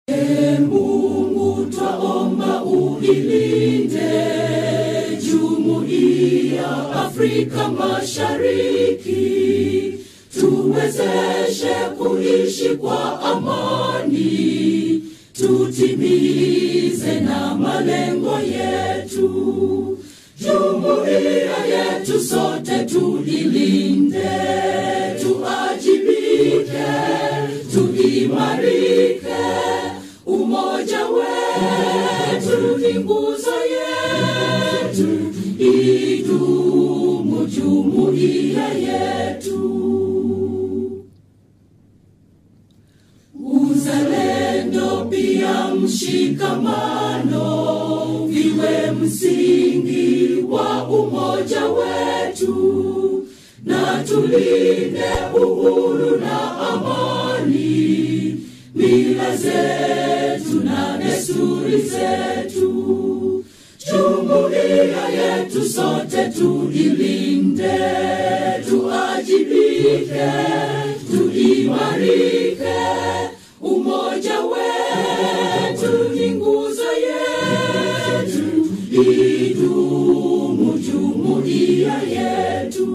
Ee Mungu twaomba uilinde jumuiya Afrika Mashariki, tuwezeshe kuishi kwa amani, tutimize na malengo yetu. Jumuiya yetu sote tuilinde, tuajibike, tuimarike. Umoja wetu ni nguzo yetu, idumu jumuiya yetu. Uzalendo pia mshikamano viwe msingi wa umoja wetu, na tulinde uhuru na amani, mila zetu na desturi zetu. Jumuiya yetu sote tuilinde, tuajibike, tuimarike. Umoja wetu ni nguzo yetu, idumu jumuiya yetu.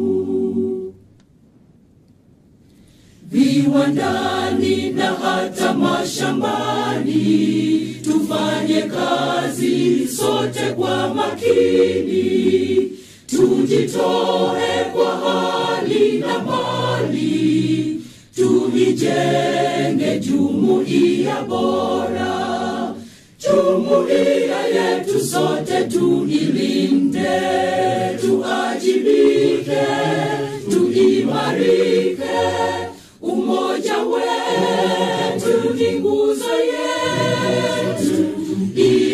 Viwandani na hata mashambani, tufanye kazi sote kwa makini, tujitoe kwa hali na mali, tuijenge jumuiya bora. Jumuiya yetu sote tuilinde, tuajibike, tuimarike. Umoja wetu ni nguzo yetu,